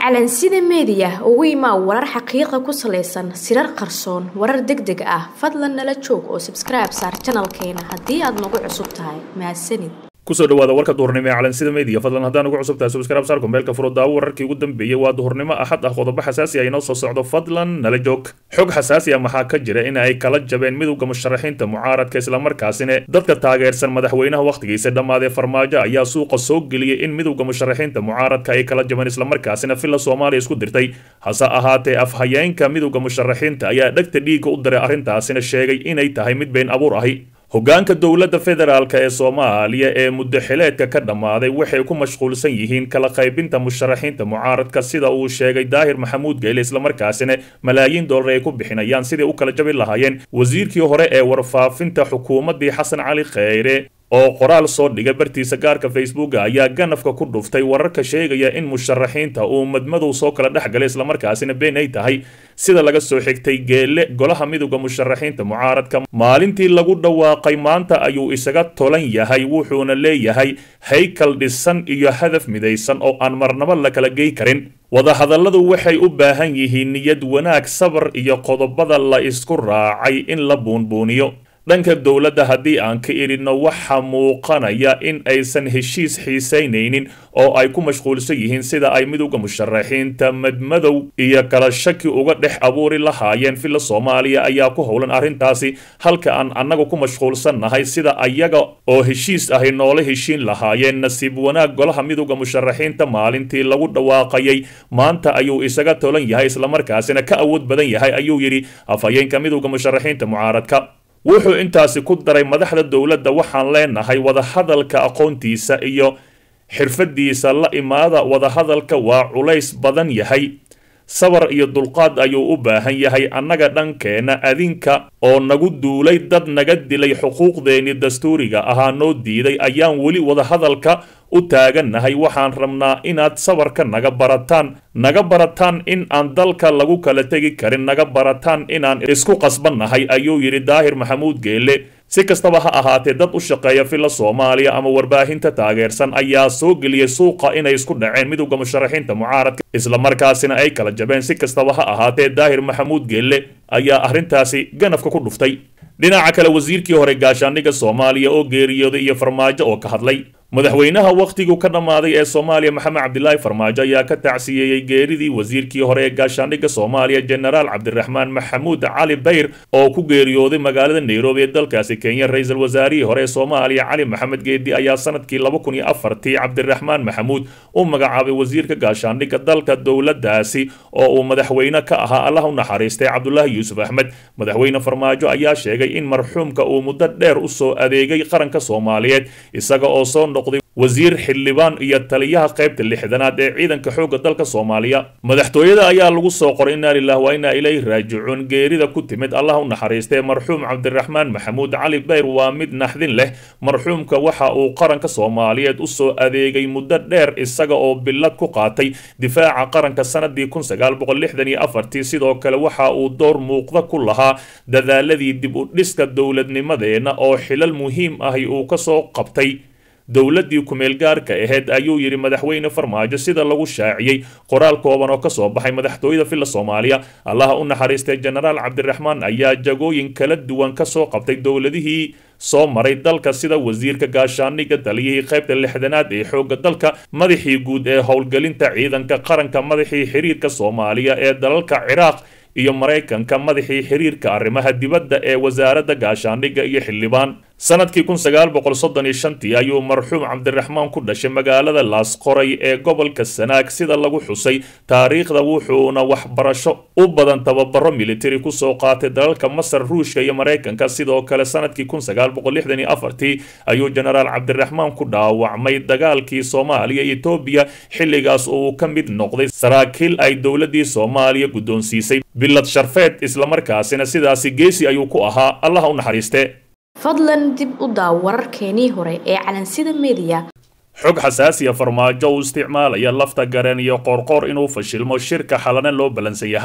calansida meediya ugu imaa warar xaqiiqa ku salaysan sirar qarsoon warar deg deg ah fadlan nala joog oo sabskribe saar janalkeena haddii aad nagu cusub tahay mahadsanid kusoo dhawaada warka duhurnimo ee calansida media fadlan haddaan ugu cusub tahay subscribe saar kumbeelka furo daawo wararkii ugu dambeeyey waa duhurnimo axad ah qodobo xasaasi ah inoo soo socdo fadlan nala joog xog xasaasi ah maxaa ka jira in ay kala jabeen midowda musharaxiinta mucaaradka islamarkaasina dadka taageersan madaxweynaha wakhtigiisa dhammaadee farmaajo ayaa suuqa soo geliyey in midowda musharaxiinta mucaaradka ay kala jabeen islamarkaasina villa soomaaliya isku dirtay hase ahaatee afhayeenka midowda musharaxiinta ayaa dhegta dhiigga u diray arrintaasina sheegay inay tahay mid been abuur ahi hoggaanka dowladda federaalk ee soomaaliya ee muddo xileedka ka dhammaaday waxay ku mashquulsan yihiin kala qaybinta musharaxiinta mucaaradka sida uu sheegay daahir maxamuud geele islamarkaasina malaayiin dollar ay ku bixinayaan siday u kala jabi lahaayeen wasiirkii hore ee warfaafinta xukuumaddii xasan cali kheyre oo qoraal soo dhiga bartiisa gaarka facebooka ayaa ganafka ku dhuftay wararka sheegaya in musharaxiinta uu madmadow soo kala dhex galay islamarkaasina been ay tahay sida laga soo xigtay geelle golaha midowda musharaxiinta mucaaradka maalintii lagu dhawaaqay maanta ayuu isaga tolan yahay wuxuuna leeyahay haykal dhisan iyo hadaf midaysan oo aan marnabo la kala gey karin wadahadalladu waxay u baahan yihiin niyad wanaag sabar iyo qodobada la isku raacay in la buunbuuniyo dhanka dowladda haddii aan ka idhinno waxaa muuqanaya in aysan heshiis xiisaynaynin oo ay ku mashquulsan yihiin sida ay midowda musharaxiinta madmadow iyo kala shaki uga dhex abuuri lahaayeen villa soomaaliya ayaa ku howlan arrintaasi halka aan annaga ku mashquulsannahay sida ayaga oo heshiis ahi noola heshiin lahaayeen nasiib wanaag golaha midowda musharaxiinta maalintii lagu dhawaaqayay maanta ayuu isaga tolan yahay islamarkaasina ka awood badan yahay ayuu yidhi afhayeenka midowda musharaxiinta mucaaradka wuxuu intaasi ku daray madaxda dowladda waxaan leenahay wadahadalka aqoontiisa iyo xirfadiisa la imaada wadahadalka waa culays badan yahay sabar iyo dulqaad ayuu u baahan yahay annaga dhankeenna adinka oo nagu duulay dad naga dilay xuquuqdeenii dastuuriga ahaa noo diiday ayaan weli wadahadalka u taagannahay waxaan rabnaa inaad sabarka naga barataan naga barataan in aan dalka lagu kala tegi karin naga barataan inaan isku qasbannahay ayuu yidhi daahir maxamuud geelle si kastaba ha ahaatee dad u shaqeeya villa soomaaliya ama warbaahinta taageersan ayaa soo geliyey suuqa inay isku dhaceen midowda musharaxiinta mucaaradka islamarkaasina ay kala jabeen si kastaba ha ahaatee daahir maxamuud geelle ayaa arrintaasi ganafka ku dhuftay dhinaca kale wasiirkii hore gaashaandhigga soomaaliya oo geeriyooday iyo farmaajo oo ka hadlay madaxweynaha wakhtigu ka dhammaaday ee soomaaliya maxamed cabdilaahi farmaajo ayaa ka tacsiyeeyey geeridii wasiirkii hore ee gaashaandhigga soomaaliya jenaraal cabdiraxmaan maxamuud cali bayr oo ku geeriyooday magaalada nairobi ee dalkaasi kenya ra-iisul wasaarihii hore ee soomaaliya cali maxamed geedi ayaa sanadkii laba kun iyo afartii cabdiraxmaan maxamuud u magacaabay wasiirka gaashaandhigga dalka dowladdaasi oo uu madaxweyne ka ahaa allah u naxariistay cabdulaahi yuusuf axmed madaxweyne farmaajo ayaa sheegay in marxuumka uu muddo dheer u soo adeegay qaranka soomaaliyeed isaga oo soo wasiir xildhibaan iyo taliyaha qaybta lixdanaad ee ciidanka xoogga dalka soomaaliya madaxtooyada ayaa lagu soo qoray inaa lilah waa inaa ilayhi raajicuun geerida ku timid allah u naxariistay marxuum cabdiraxmaan maxamuud cali bayr waa mid naxdin leh marxuumka waxa uu qaranka soomaaliyeed u soo adeegay muddo dheer isaga oo billad ku qaatay difaaca qaranka sanadii kun sagaal boqol lixdan iyo afartii sidoo kale waxa uu door muuqda ku lahaa dadaaladii dib u dhiska dowladnimadeenna oo xilal muhiim ahi uu kasoo qabtay dowladdii kumeel gaarka ahayd ayuu yidhi madaxweyne farmaajo sida lagu shaaciyey qoraal kooban oo kasoo baxay madaxtooyada villa soomaaliya allaha u naxariistay jenaraal cabdiraxmaan ayaa jagooyin kala duwan kasoo qabtay dowladihii soo maray dalka sida wasiirka gaashaandhigga taliyihii qaybta lixdanaad ee xoogga dalka madaxii guud ee howlgelinta ciidanka qaranka madaxii xiriirka soomaaliya ee dalalka ciraaq iyo maraykanka madaxii xiriirka arrimaha dibadda ee wasaaradda gaashaandhigga iyo xildhibaan sanadkii kun sagaal boqol soddon iyo shantii ayuu marxuum cabdiraxmaan ku dhashay magaalada laasqoray ee gobolka sanaag sida lagu xusay taariikhda wuxuuna waxbarasho u badan tababaro militari kusoo qaatay dalalka masar ruushka iyo maraykanka sidoo kale sanadkii kun sagaal boqol lixdan iyo afartii ayuu jenaraal cabdiraxmaan ku dhaawacmay dagaalkii soomaaliya iyo etoobiya xilligaas uu ka mid noqday saraakiil ay dowladdii soomaaliya guddoonsiisay bilad sharfeed islamarkaasina sidaasi geesi ayuu ku ahaa allaha u naxariiste fadlan dib u daaw wararkeenii hore ee calansida meediya xog xasaasiya farmaajo uu isticmaalaya lafta gareen iyo qoorqoor inuu fashilmo shirka xalana loo ballansan yahay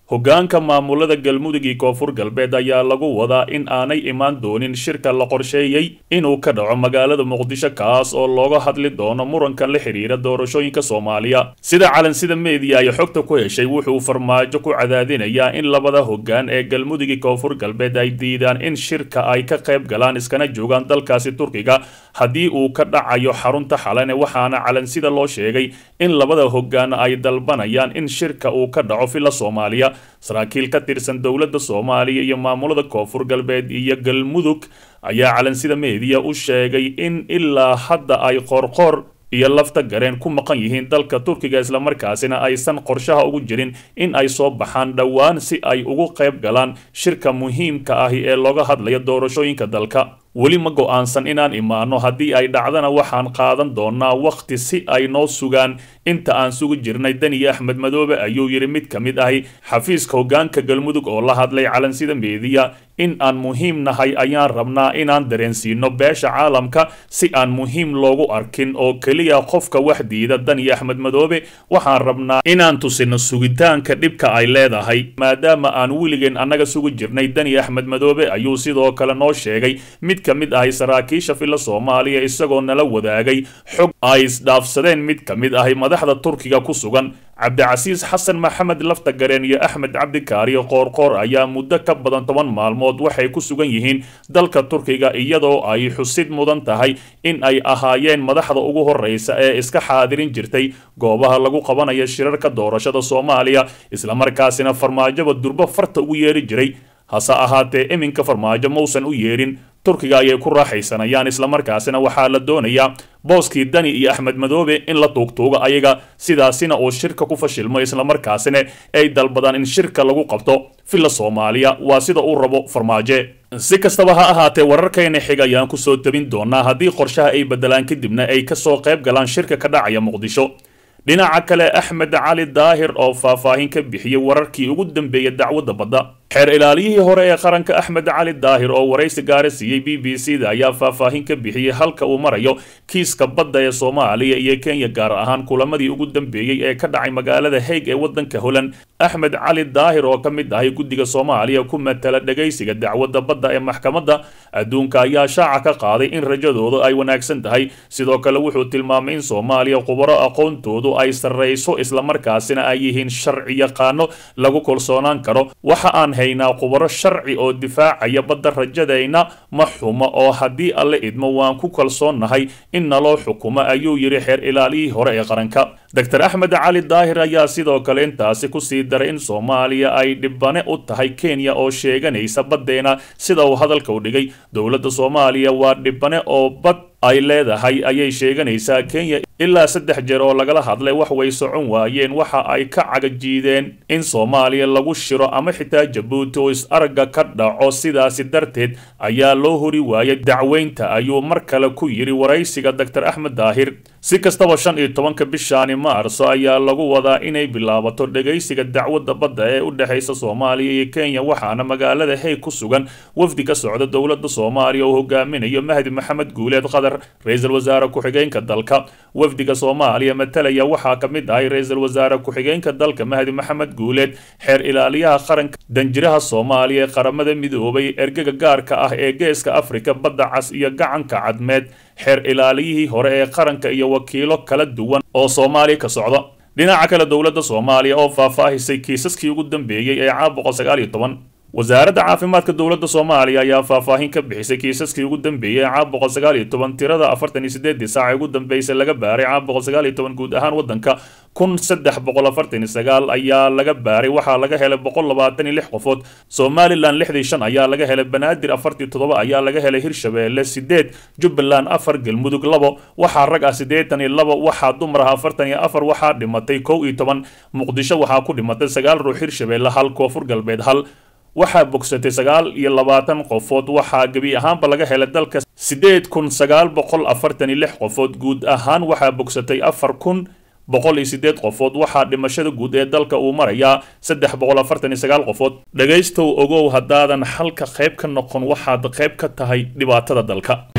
hoggaanka maamulada galmudug iyo koonfur galbeed ayaa lagu wadaa in aanay imaan doonin shirka la qorsheeyey inuu ka dhaco magaalada muqdisho kaas oo looga hadli doono murankan la xidhiira doorashooyinka soomaaliya sida calansida meediya ay xogta ku heshay wuxuu farmaajo ku cadaadinayaa in labada hoggaan ee galmudug iyo koonfur galbeed ay diidaan in shirka ay ka qayb galaan iskana joogaan dalkaasi turkiga haddii uu ka dhacayo xarunta xalane waxaana calansida loo sheegay in labada hoggaan ay dalbanayaan in shirka uu ka dhaco villa soomaaliya saraakiil ka tirsan dowladda soomaaliya iyo maamulada koonfur galbeed iyo galmudug ayaa calansida meediya u sheegay in ilaa hadda ay qoorqoor iyo lafta gareen ku maqan yihiin dalka turkiga islamarkaasina aysan qorshaha ugu jirin in ay soo baxaan dhowaan si ay ugu qayb galaan shirka muhiimka ahi ee looga hadlaya doorashooyinka dalka weli ma go-aansan inaan imaano haddii ay dhacdana waxaan qaadan doonaa wakhti si ay noo sugaan inta aan sugu jirnay daniya axmed madoobe ayuu yidhi mid ka mid ahi xafiiska hoggaanka galmudug oo la hadlay calansida meediya in aan muhiim nahay ayaan rabnaa inaan dareensiino beesha caalamka si aan muhiim loogu arkin oo keliya qofka wax diida daniya axmed madoobe waxaan rabnaa inaan tusino sugitaanka dhibka ay leedahay maadaama aan weligeen annaga sugu jirnay daniya axmed madoobe ayuu sidoo kale noo sheegay mid ka mid ahi saraakiisha villa soomaaliya isagoo nala wadaagay xog ay isdhaafsadeen mid ka mid ahi madaxda turkiga ku sugan cabdicasiis xasan maxamed lafta gareen iyo axmed cabdikaariyo qoorqoor ayaa muddo ka badan toban maalmood waxay ku sugan yihiin dalka turkiga iyadoo ay xusid mudan tahay in ay ahaayeen madaxda ugu horreysa ee iska xaadirin jirtay goobaha lagu qabanayo shirarka doorashada soomaaliya islamarkaasina farmaajoba durbo farta ugu yeeri jiray hase ahaatee iminka farmaajo mausan u yeedhin turkiga ayay ku raaxaysanayaan islamarkaasina waxaa la doonayaa booskii dani iyo axmed madoobe in la tuugtuugo ayaga sidaasina uu shirka ku fashilmo islamarkaasina ay dalbadaan in shirka lagu qabto villa soomaaliya waa sida uu rabo farmaaje si kastaba ha ahaatee wararkayna xig ayaan kusoo tabin doonaa haddii qorshaha ay bedelaan kadibna ay kasoo qayb galaan shirka ka dhacaya muqdisho dhinaca kale axmed cali daahir oo faahfaahin ka bixiyey wararkii ugu dambeeyay dacwadda badda xeer ilaaliyihii hore ee qaranka axmed cali daahir oo waraysi gaara siiyey b b c da ayaa faahfaahin ka bixiyey halka uu marayo kiiska badda ee soomaaliya iyo kenya gaar ahaan kulamadii ugu dambeeyey ee ka dhacay magaalada haig ee waddanka holland axmed cali daahir oo ka mid ahay guddiga soomaaliya ku matala dhegaysiga dacwadda badda ee maxkamadda adduunka ayaa shaaca ka qaaday in rajadoodu ay wanaagsan tahay sidoo kale wuxuu tilmaamay in soomaaliya khubaro aqoontoodu ay sarrayso islamarkaasina ay yihiin sharci yaqaano lagu kalsoonaan karo waxa aan haynaa khubaro sharci oo difaacaya badda rajadayna ma xumo oo haddii alle idmo waan ku kalsoonnahay in naloo xukumo ayuu yidhi xeer ilaaliyihii hore ee qaranka doctor axmed cali daahir ayaa sidoo kale intaasi kusii daray in soomaaliya ay dhibane u tahay kenya oo sheeganaysa baddeena sida uu hadalka u dhigay dowladda soomaaliya waa dhibane oo bad ay leedahay ayay sheeganaysaa kenya ilaa saddex jeer oo lagala hadlay wax way socon waayeen waxa ay ka cagajiideen in soomaaliya lagu shiro ama xitaa jabuuti oo is-aragga ka dhaco sidaasi darteed ayaa loo hori waayay dacweynta ayuu mar kale ku yidhi waraysiga doctor axmed daahir si kastaba shan iyo tobanka bishaani maarso ayaa lagu wadaa inay bilaabato dhegaysiga dacwadda badda ee u dhexaysa soomaaliya iyo kenya waxaana magaalada hey ku sugan wafdi ka socda dowladda soomaaliya oo hogaaminayo mahdi maxamed guuleed qadar ra-iisul wasaare ku-xigeenka dalka wafdiga soomaaliya matalaya waxaa ka mid ahay ra-iisul wasaare ku-xigeenka dalka mahdi maxamed guuleed xeer ilaaliyaha qaranka danjiraha soomaaliya ee qaramada midoobay ergaga gaarka ah ee geeska afrika badda cas iyo gacanka cadmeed xeer ilaaliyihii hore ee qaranka iyo wakiilo kala duwan oo soomaaliya ka socda dhinaca kale dowladda soomaaliya oo faahfaahisay kiisaskii ugu dambeeyey ee caam boqol sagaal iyo toban wasaaradda caafimaadka dowladda soomaaliya ayaa faahfaahin ka bixisay kiisaskii ugu dambeeyey caam boqol sagaal iyo toban tirada afartan iyo sideedii saac ee ugu dambeysay laga baaray caam boqol sagaal iyo toban guud ahaan waddanka kun saddex boqol afartan iyo sagaal ayaa laga baaray waxaa laga helay boqol labaatan iyo lix qofood somalilan lixdii shan ayaa laga helay banaadir afartii toddoba ayaa laga helay hirshabeelle sideed jubbaland afar galmudug labo waxaa rag ah siddeetan iyo labo waxaa dumar ah afartan iyo afar waxaa dhimatay kow iyo toban muqdisho waxaa ku dhimatay sagaal ruux hirshabeelle hal koonfur galbeed hal waxaa bogsatay sagaal iyo labaatan qofood waxaa gebi ahaanba laga helay dalka siddeed kun sagaal boqol afartan iyo lix qofood guud ahaan waxaa bogsatay afar kun boqol iyo siddeed qofood waxaa dhimashada guud ee dalka uu marayaa saddex boqol afartan iyo sagaal qofood dhegaystow ogow haddaadan halka qayb ka noqon waxaad qayb ka tahay dhibaatada dalka